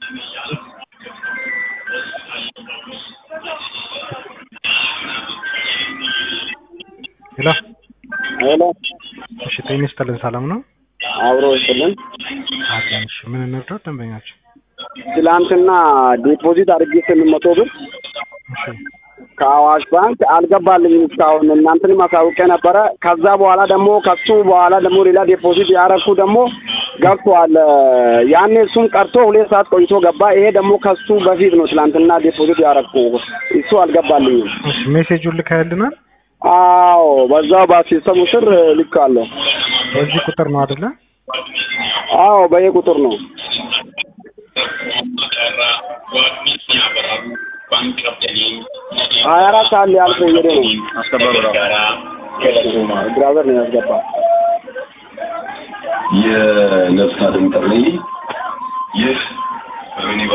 ሄሎ ሄሎ እሺ፣ ጤና ይስጥልን። ሰላም ነው አብሮ ይስጥልን። አለን። እሺ፣ ምን እንርዳው? ደንበኛችን ትላንትና ዲፖዚት አድርጌ ስምንት መቶ ብር እሺ፣ ከአዋሽ ባንክ አልገባልኝም እስካሁን እናንተንም አሳውቄ ነበረ። ከዛ በኋላ ደግሞ ከሱ በኋላ ደግሞ ሌላ ዲፖዚት ያረኩ ደግሞ ገብቷል። ያኔ እሱም ቀርቶ ሁለት ሰዓት ቆይቶ ገባ። ይሄ ደግሞ ከሱ በፊት ነው ትላንትና ዲፖዚት ያረኩ እሱ አልገባልኝም። እሺ፣ ሜሴጁን ልካያልናል። አዎ በዛው በሲስተሙ ስር ልካለሁ። በዚህ ቁጥር ነው አይደለ? አዎ በየ ቁጥር ነው። ሀያ አራት ሰዓት ሊያልፍ እየሄደ ነው። ብራዘር ነው ያስገባ የነፍስ አድን ጥሪ ይህ በሚኒባ